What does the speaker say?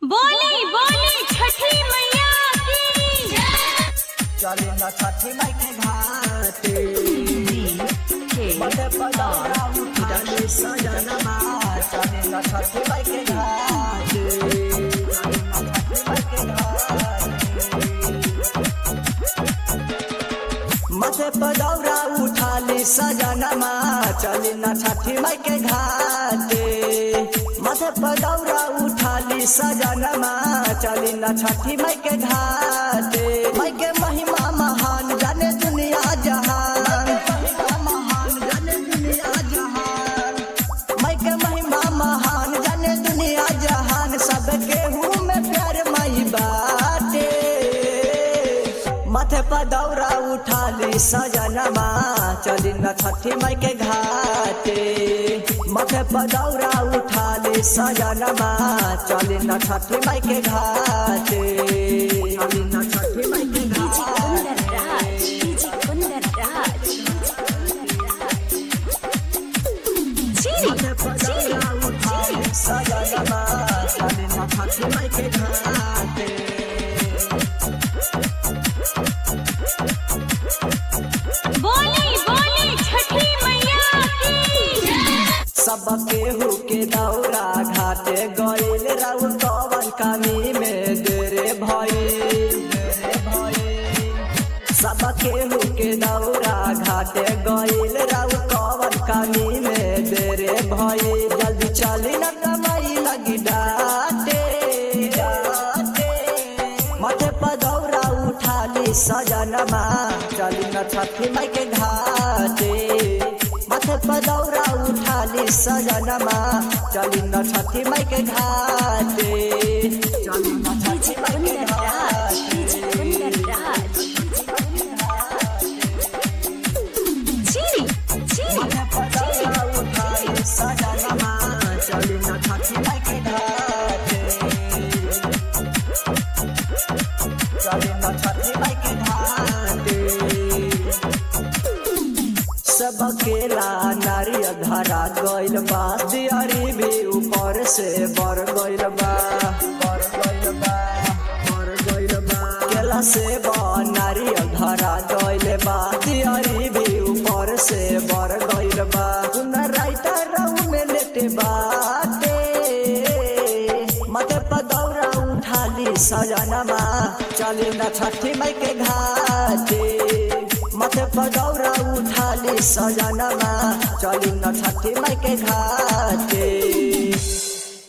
बोली बोली छठी मैया की चले न छठी माई के घाटे बड़े पदौरा उठाले सजनमा चले न छठी माई के घाटे चले न छठी माई के घाटे मथे पदौरा उठाली सजनमा चली न छठी माई के घाटे मथे पदौरा उठाली सजनमा चली न छठी माई के घाटे माई के महिमा महान जाने दुनिया जहान महान जाने दुनिया जहान माई के महिमा महान जाने दुनिया जहान सब केहू में प्यार माई बाटे माथे पर दौरा उठाली सजनमा चली न छठी माई के घाटे माथे पर दौरा उठाली सजनमा चली न छठी माई के घाटे चली न छठी माई के घाटे माथे पर दौरा उठाली सजनमा चली न छठी माई के घाटे बोली बोली छठी मैया की सब केहू के दौरा घाटे गईल राउ कवन कमी में देरे भइल सब केहू के दौरा घाटे गईल राउ कवन कमी में देरे भइल जल्दी चली न कमाई लगी डाटे माथे पर दौरा उठाली सजनमा चली न छठी माई के घाटे माथे पर दौरा उठाली सजनमा चली न छठी माई के घाटे चली न छठी माई के घाटे माथे पर दौरा उठाली सजनमा चली न छठी माई के घाटे चली न छठी माई के घाटे सब केला नारियल धरा गइल बा दियारी भी ऊपर से बर गइल बा बर गइल बा बर गइल बा केला से बा नारियल धरा गइल बा दियारी भी ऊपर से बर गइल बा सुन राइटर रहू में लेटे बाटे मते पदौरा उठाली सजनमा चली न छठी माई के घाटे मथे पदौरा उठाली सजनमा चली न छठी माई के घाटे